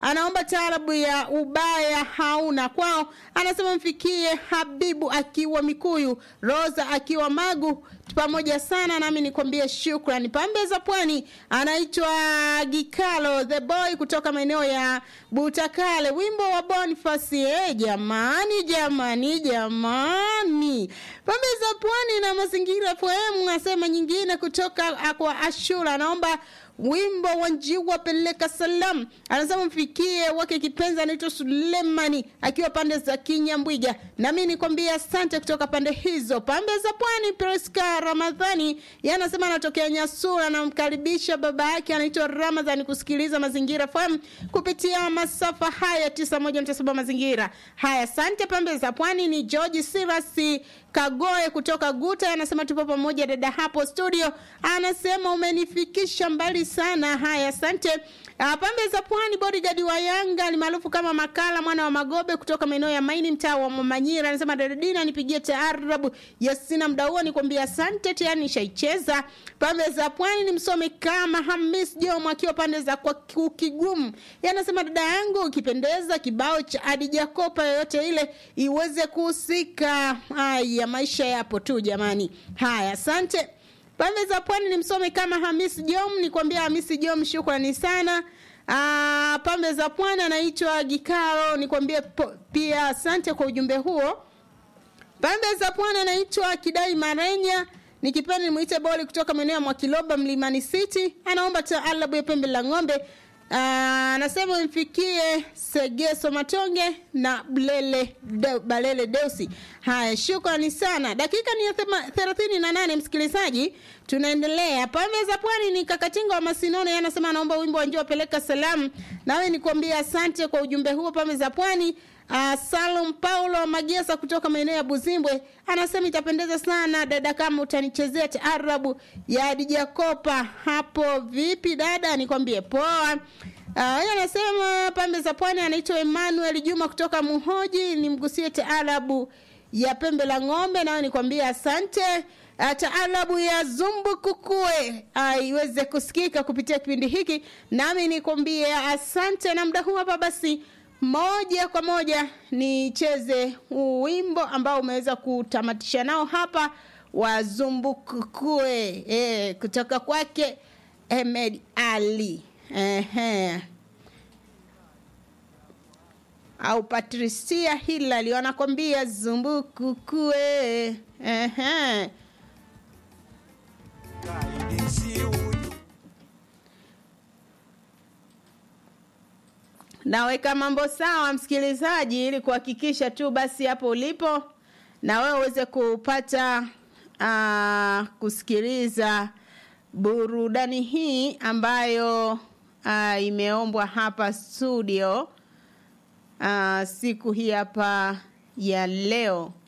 anaomba taarabu ya ubaya hauna kwao. Anasema mfikie Habibu akiwa Mikuyu, Rosa akiwa Magu, pamoja sana nami nikwambie shukrani. Pambe za Pwani anaitwa Gikalo the boy kutoka maeneo ya Butakale, wimbo wa Boniface. Eh, jamani jamani jamani, pambe za Pwani na mazingira FM. Asema nyingine kutoka kwa Ashura, anaomba wimbo wa njiwa peleka salam. Anasema mfikie wake kipenzi anaitwa Sulemani akiwa pande za Kinyambwiga, nami nikwambia asante kutoka pande hizo pambe za Pwani. Priska Ramadhani yeye anasema anatokea Nyasura, anamkaribisha baba yake anaitwa Ramadhani kusikiliza Mazingira FM kupitia masafa haya 91.7 Mazingira haya. Asante pambe za Pwani. Ni George Sirasi Kagoe kutoka Guta anasema tupo pamoja dada hapo studio, anasema umenifikisha mbali sana. Haya, asante. Uh, pambe za Pwani, bodyguard wa Yanga ni maarufu kama Makala mwana wa Magobe kutoka maeneo ya Maini, mtaa wa Mamanyira, anasema Dadina, nipigie taarabu Yasina mda huo, nikwambia asante, tayari nishaicheza. Pambe za Pwani ni msome kama Hamis Jomo akiwa pande za kwa Kigumu, anasema dada yangu, ukipendeza kibao cha Adija Kopa yoyote ile iweze kuhusika. Haya, maisha yapo tu jamani. Haya, asante. Pande za Pwani ni msome kama Hamisi Jom, nikwambia Hamisi Jom, shukrani sana. Aa, pambe za Pwani anaitwa Gikaro, nikwambie pia asante kwa ujumbe huo. Pambe za Pwani anaitwa Kidai Marenya, nikipenda nimuite boli kutoka maeneo ya Mwakiloba Mlimani City, anaomba taalabu ya pembe la ng'ombe. Anasema mfikie Segeso Matonge na Blele de, Balele Deusi. Haya, shukrani sana. Dakika ni ya thelathini na nane msikilizaji, tunaendelea. Pambe za Pwani ni Kakatinga wa Masinone, anasema anaomba wimbo wa njoo peleka salamu. Nawe nikwambia asante kwa ujumbe huo. Pambe za Pwani Uh, Salum Paulo Magesa kutoka maeneo ya Buzimbwe anasema itapendeza sana dada kama utanichezea taarabu ya Adija Kopa hapo. Vipi dada, nikwambie poa. Uh, anasema pambe za pwani, anaitwa Emmanuel Juma kutoka Muhoji, nimgusie taarabu ya pembe la ng'ombe, nayo nikwambie asante. Uh, taarabu ya zumbu kukue uh, iweze kusikika kupitia kipindi hiki, nami nikwambie asante. Na muda huu hapa basi moja kwa moja nicheze wimbo ambao umeweza kutamatisha nao hapa wa Zumbukukue e, kutoka kwake Ahmed Ali ehe, au Patricia Hilali wanakwambia Zumbukukue ehe. Naweka mambo sawa msikilizaji, ili kuhakikisha tu basi hapo ulipo na wewe uweze kupata uh, kusikiliza burudani hii ambayo uh, imeombwa hapa studio uh, siku hii hapa ya leo.